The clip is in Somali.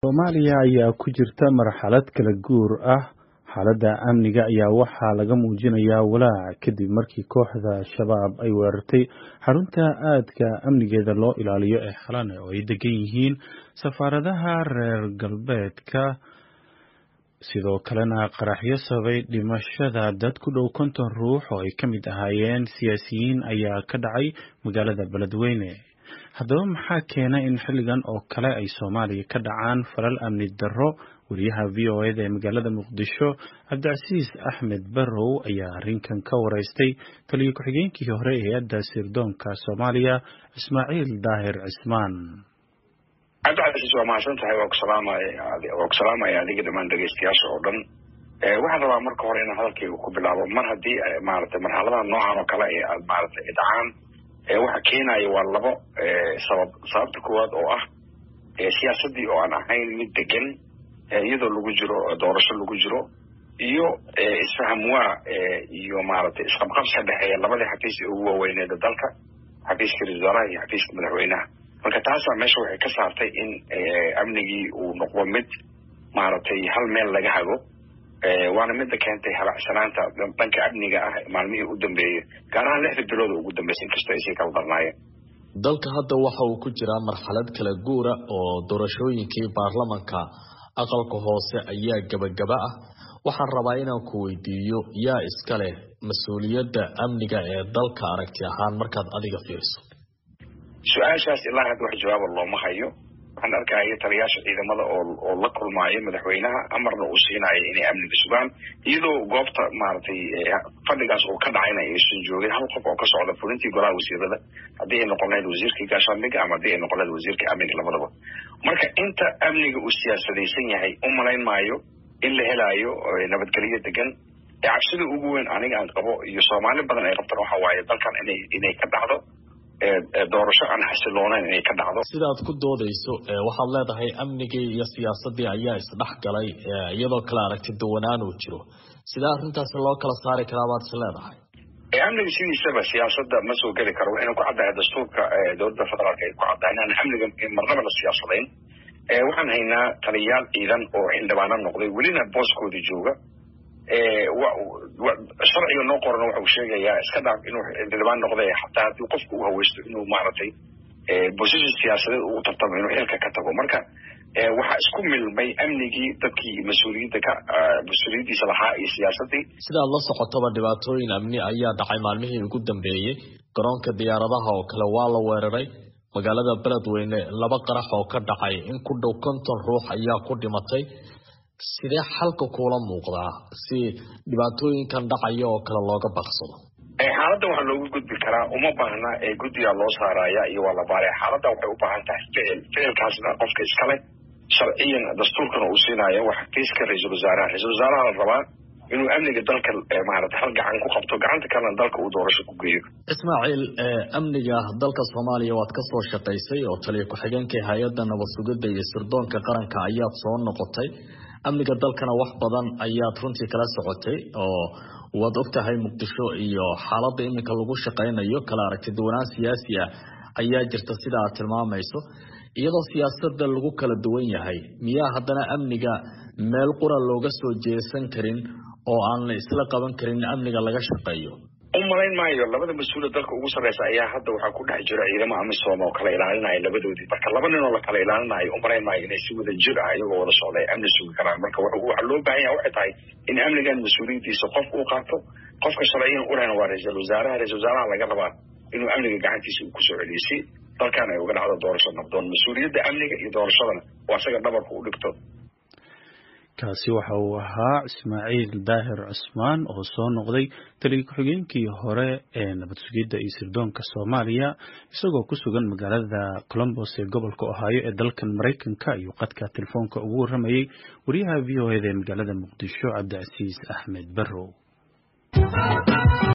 Soomaaliya ayaa ku jirta marxalad kala guur ah. Xaaladda amniga ayaa waxaa laga muujinayaa walaac kadib markii kooxda Shabaab ay weerartay xarunta aadka amnigeeda loo ilaaliyo ee Xalane oo ay degan yihiin safaaradaha reer galbeedka sidoo kalena qaraxyo sababay dhimashada dad ku dhow konton ruux oo ay ka mid ahaayeen siyaasiyiin ayaa ka dhacay magaalada Beledweyne. Haddaba maxaa keena in xilligan oo kale ay Soomaaliya ka dhacaan falal amni darro? Wariyaha v o eda ee magaalada Muqdisho Cabdicasiis Axmed Barrow ayaa arrinkan ka waraystay taliye ku-xigeenkii hore ee hay'adda sirdoonka Soomaaliya Ismaaciil Daahir Cismaan. cabdicasiis waa mahadsan tahay waa ku salaamaya waa ku salaamaya adiga dhammaan dhegeystayaasha oo dhan waxaan rabaa marka hore inaan hadalkayga ku bilaabo mar haddii maaragtay marxaladaha noocan oo kale ee aad maaragtay dhacaan waxa keenaya waa labo sabab sababta koowaad oo ah siyaasaddii oo aan ahayn mid degan iyadoo lagu jiro doorasho lagu jiro iyo isfaham waa iyo maaragtay isqabqabsi ka dhexeeya labadii xafiis ee ugu waaweyneeda dalka xafiiska ra-iisul wasaaraha iyo xafiiska madaxweynaha marka taasaa meesha waxay ka saartay in amnigii uu noqdo mid maaragtay hal meel laga hago waana midda keentay halacsanaanta dhanka amniga ah maalmihii u dambeeyey gaar ahaan lixda bilood oo ugu dambeysay inkastoo ay sii kala darnaayeen dalka hadda waxa uu ku jiraa marxalad kala guura oo doorashooyinkii baarlamanka aqalka hoose ayaa gebagaba ah waxaan rabaa inaan ku weydiiyo yaa iska leh mas-uuliyadda amniga ee dalka aragti ahaan markaad adiga fiiriso su-aashaas ilaa hadda wax jawaaba looma hayo waxaan arkaya taliyaasha ciidamada oo oo la kulmaayo madaxweynaha amarna uu siinayo inay amniga sugaan iyadoo goobta maaragtay fadhigaas uu ka dhacayna aysan joogin hal qof oo ka socda fulintii golaha wasiirada haddii ay noqon lahayd wasiirkii gaashaandhigga ama haddii ay noqon lahayd wasiirka amniga labadaba marka inta amniga uu siyaasadaysan yahay u malayn maayo in la helaayo nabadgelyo degan cabsida ugu weyn aniga aan qabo iyo soomaali badan ay qabtaan waxa waaye dalkan inay inay ka dhacdo doorasho aan xasiloonayn inay ka dhacdo sidaad ku doodayso waxaad leedahay amnigii iyo siyaasaddii ayaa isdhex galay iyadoo kale aragti duwanaan uu jiro sidee arrintaasi loo kala saari karaa baad is leedahay amniga sidiisaba siyaasadda ma soo geli karo waxayna ku caddahay dastuurka dowladda federaalka ay ku caddahay inaan amniga marnaba la siyaasadayn waxaan haynaa taliyayaal ciidan oo xildhibaano noqday welina booskoodii jooga sharciga noo qorana waxa uu sheegayaa iska dhaaf inuu xildhibaan noqday xataa haddii qofku u haweysto inuu maaragtay position siyaasadeed uu tartamo inuu xilka ka tago marka waxaa isku milmay amnigii dadkii mas-uuliyadda ka mas-uuliyaddiisa lahaa iyo siyaasaddii sidaad la socotaba dhibaatooyin amni ayaa dhacay maalmihii ugu dambeeyey garoonka diyaaradaha oo kale waa la weeraray magaalada beledweyne laba qarax oo ka dhacay in ku dhow konton ruux ayaa ku dhimatay sidee xalka kuula muuqdaa si dhibaatooyinkan dhacaya oo kale looga baqsado xaaladda waxaa loogu gudbi karaa uma baahna guddigaa loo saaraya iyo waa la baaraya xaaladda waxay u baahan tahay ficil ficilkaasna qofka iskale sharciyan dastuurkana uu siinayo waa xafiiska ra-iisul wasaaraha ra-iisul wasaaraha la rabaa inuu amniga dalka maaragtay hal gacan ku qabto gacanta kalena dalka uu doorasho ku geeyo ismaaciil amniga dalka soomaaliya waad ka soo shaqaysay oo taliya ku-xigeenkii hay-adda nabad sugidda iyo sirdoonka qaranka ayaad soo noqotay amniga dalkana wax badan ayaad runtii kala socotay oo waad ogtahay muqdisho iyo xaaladda iminka lagu shaqaynayo kala aragti duwanaan siyaasi ah ayaa jirta sida aad tilmaamayso iyadoo siyaasadda lagu kala duwan yahay miyaa haddana amniga meel qura looga soo jeesan karin oo aan la isla qaban karin amniga laga shaqeeyo u malayn maayo labada mas-uula dalka ugu sarreysa ayaa hadda waxaa ku dhex jira ciidamo amisom oo kala ilaalinaya labadoodii marka laba nin oo la kala ilaalinayo u malayn maayo inay si wada jir ah iyagoo wada socda ay amni sugi karaan marka waxaa loo baahan yaha waxay tahay in amnigan mas-uuliyaddiisa qof uu qaato qofka sharciyan u lehna waa ra-iisul wasaaraha ra-isul wasaaraha laga rabaa inuu amniga gacantiisa uu kusoo celiyo si dalkan ay uga dhacdo doorasho nabdoon mas-uuliyadda amniga iyo doorashadana waa isaga dhabarka u dhigto kaasi waxa uu ahaa ismaaciil daahir cusmaan oo soo noqday taliya ku-xigeenkii hore ee nabad sugidda iyo sirdoonka soomaaliya isagoo ku sugan magaalada colombos ee gobolka ohaayo ee dalkan maraykanka ayuu qadka telefoonka ugu warramayey wariyaha v o eda ee magaalada muqdisho cabdicasiis axmed barrow